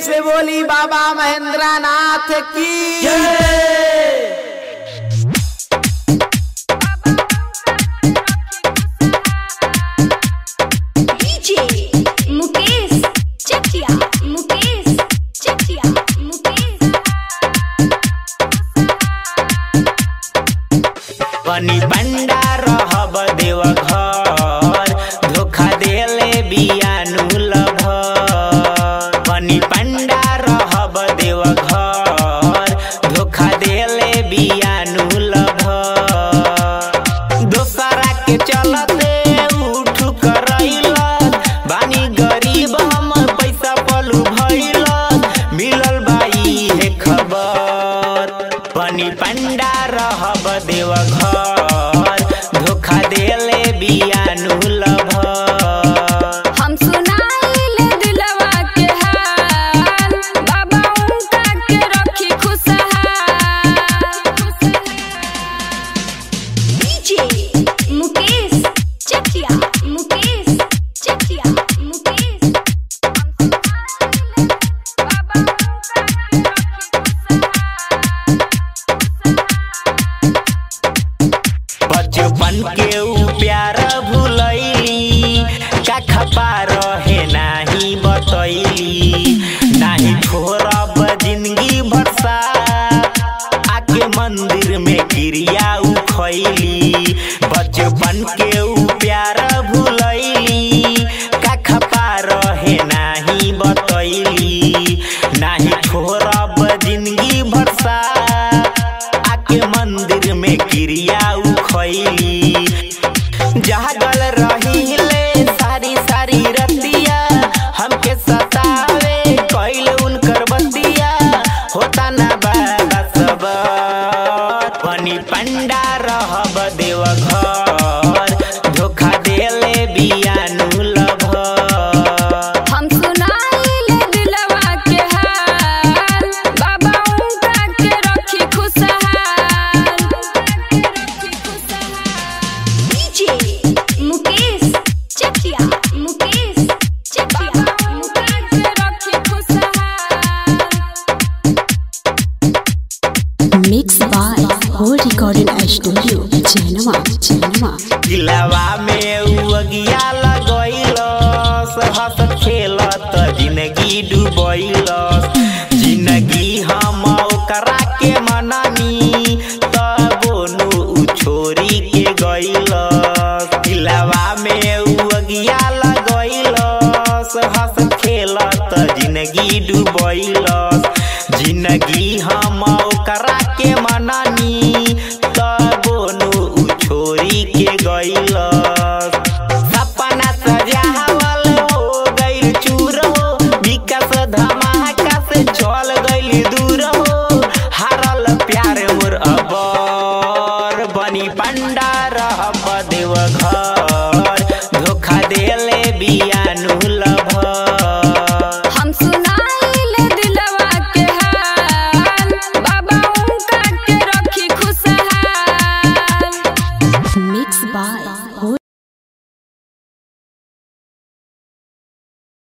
से बोली बाबा महेंद्र नाथ की डीजे मुकेश चटिया मुकेश चटिया मुकेश बनी पंडा रहब देव घर धोखा देले बियानु लभ बनी पंडा रहब देव घर धोखा देले बियानु लभ दोसरा के चलते उठ करैल बानी गरीब हम पैसा पलू भइल मिलल बाई है खबर बनी पंडा रहब देव घर धोखा देले बियानु लभ हम सुनाइले दिलवा के हाल बाबा उनका के रखी खुशहाल डीजे मुकेश चटिया मुकेश चटिया मुकेश हम सुनाइले बाबा उनका के बचपन के ऊ प्यार भूलैली का खपा रहे नाही बतैली नाही छोड़ब जिंदगी भरसा आके मंदिर में क्रिया ऊ खैली बचपन के ऊ प्यार भूलैली का खपा रहे नाही बतैली नाही छोड़ब जिंदगी भरसा आके मंदिर में क्रिया ऊ खैली जागल रहिले सारी सारी रतिया हमके सतावे कैल उनकर बतिया होता ना बाबा सब बनी पंडा रहब देव घर धोखा देले बियानु लभ हम सुनाइले दिलवा के हाल बाबा उनका के रखी खुशहाल डीजे मुकेश चटिया मुकेश चटिया मुकेश के रखी खुशहाल Mixed by Whole Recording Studio, Genova, Genova. दिलवा में उ अगिया लगैलस हंस खेलत जिंदगी डूबैलस जिंदगी हम ओकरा के मननी तबो नु उ छोरी के गैलस दिलवा में उ अगिया लगैलस हंस खेलत जिंदगी डूबैलस जिंदगी हम ओकरा के मननी तबो नु उ छोरी के गैलस सपना सजावल हो गइल चूर हो विकास धमाका से चल गइल दूर हो हारल प्यार मोर अबर बनी पंडा रहब देव घर